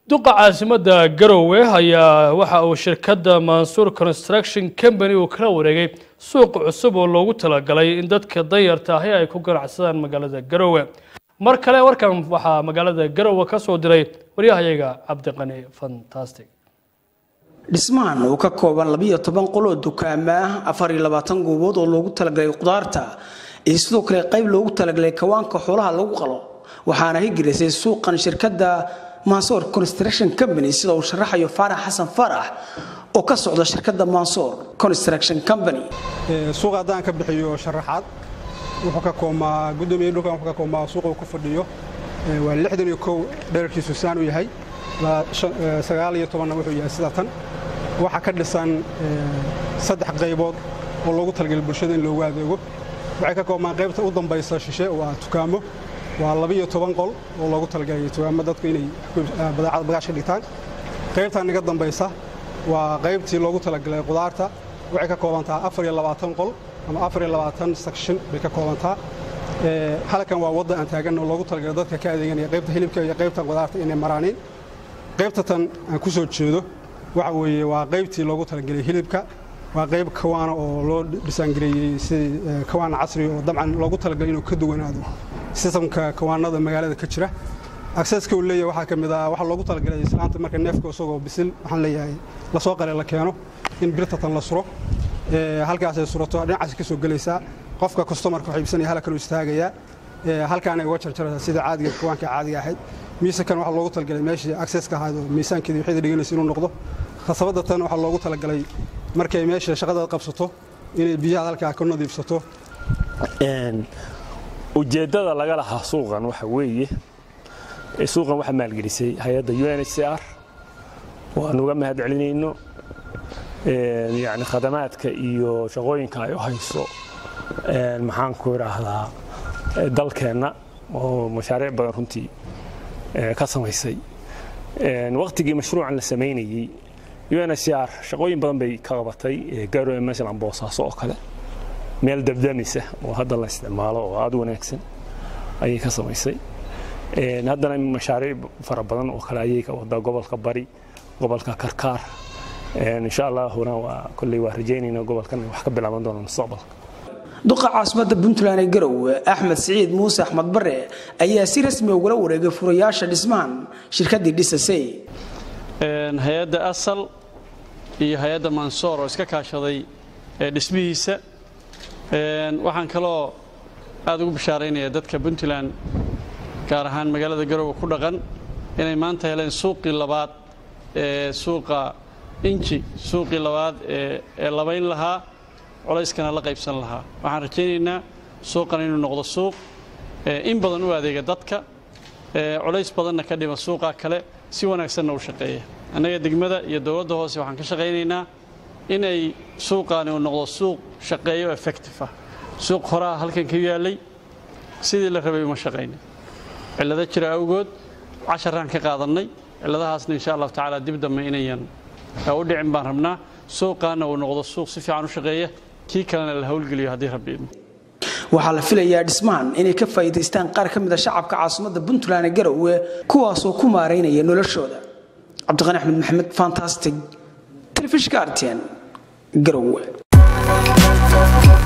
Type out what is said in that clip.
duqa caasimada garowe ayaa waxa uu shirkadda mansuur construction company uu kala wareegay suuq cusub oo loogu talagalay in dadka danyarta ahi ay ku ganacsadaan magaalada garowe mar kale warkan waxaa magaalada garowe ka soo diray waryahayaga cabdiqani fantastic dhismahan uu ka kooban labiyo toban qoloo dukaama ah afar iyo labaatan goobood oo loogu talagalay qudaarta iyo sidoo kale qayb loogu talagalay kawaanka xoolaha lagu qalo waxaana higirisay suuqan shirkadda mansoor construction company sida uu sharaxayo faarax xasan faarax oo ka socda shirkadda mansoor construction company suuqa haddaan ka bixiyo sharaxaad wuxuu ka koomaa guddoomiye dhulkan wuxuu ka koomaa suuqa uu ku fadhiyo waa lixdan iyo kow dherarkiisu saan u yahay sagaal iyo tobanna wuxuu yahay sida tan waxaa ka dhisan saddex qaybood oo loogu talagalay bulshada in loogu adeego waxay ka koobmaan qaybta u dambaysa shishe waa tukaamo waa labiyo toban qol oo loogu talagalay tukaamo dadku inay badeecada bagaashka dhigtaan qaybtan naga dambaysa waa qaybtii loogu talagalay qudaarta waxay ka koobantaa afar iyo labaatan qol ama afar iyo labaatan section bay ka koobantaa halkan waa wadda aan taagan oo loogu talagalay dadka ka adeeganaya qaybta hilibka iyo qaybtan qudaarta inay maraaniin qaybta tan aan ku soo jeedo waxa weeye waa qaybtii loogu talagelay hilibka waa qayb kawaana oo loo dhisaangareeyey si kawaan casri oo dabcan loogu talagalay inuu ka duwanaado sistamka kawaanada magaalada ka jira akseska uu leeyahay waxaa ka mid ah waxaa loogu talagalay islaanta marka neefka isagoo bisil waxaan leeyahay lasoo qale la keeno in birtatan la suro halkaasay surato dhinacaas ka soo gelaysaa qofka customarka waxay ibsanaya halkan uu istaagayaa halkaanay uga jarjaraysaa sida caadiga kawaanka caadiga ahayd miisakan waxaa loogu talagalay meeshii akseska ahayd oo miisaankeedii waxayda dhiganaysa inuu noqdo khasabadda tan waxaa loogu talagalay markay meesha shaqadaad qabsato inay biyaha halkaa ka nadiifsato ujeeddada laga lahaa suuqan waxa weeye suuqan waxaa maalgelisay hay-adda u n h c r waanu uga mahad celinayno yani khadamaadka iyo shaqooyinka ay u hayso maxaanku idhaahdaa dalkeenna oo mashaariic badan runtii ka samaysay wakhtigii mashruucan la samaynayey u n h c r shaqooyin badan bay ka qabatay garowe masalan boosaaso oo kale meel dabdamisa oo hadda la isticmaalo oo aada wanaagsan ayay ka samaysay haddana mashaariic fara badan oo kale ayay ka wadaa gobolka bari gobolka karkaar insha allahuna waa kolley waa rajaynayna gobolkan wax ka bilaaban doona mustaqbalka duqa caasimada puntland ee garowe axmed siciid muuse axmed bare ayaa si rasmi ugula wareegay furayaasha dhismahan shirkaddii dhisasay hay-adda asal iyo hay-adda mansoor oo iska kaashaday dhismihiisa waxaan kaloo aad ugu bishaaraynaya dadka puntland gaar ahaan magaalada garowe ku dhaqan inay maanta heleen suuqii labaad ee suuqa inji suuqii labaad ee labayn lahaa colayskana la qaybsan lahaa waxaan rajaynaynaa suuqan inuu noqdo suuq in badan u adeega dadka colays badanna ka dhima suuqa kale si wanaagsanna u shaqeeya annaga degmada iyo dowladda hoose waxaan ka shaqaynaynaa inay suuqaani uu noqdo suuq shaqeeyo effective ah suuq horaa halkan ka yaallay sidii la rabay uma shaqaynin cillado jira awgood casharaan ka qaadannay cilladahaasna insha allahu tacaala dib dambe inayan u dhicin baan rabnaa suuqaana uu noqdo suuq si fiican u shaqeeya kii kalena la howlgeliyo haddii rabbi idmo waxaa la filayaa dhismahan inay ka faa'iidaystaan qaar ka mid a shacabka caasimadda puntland ee garowe kuwaasoo ku maaraynaya noloshooda cabdiqani axmed maxamed fantastic telefishka artn garowe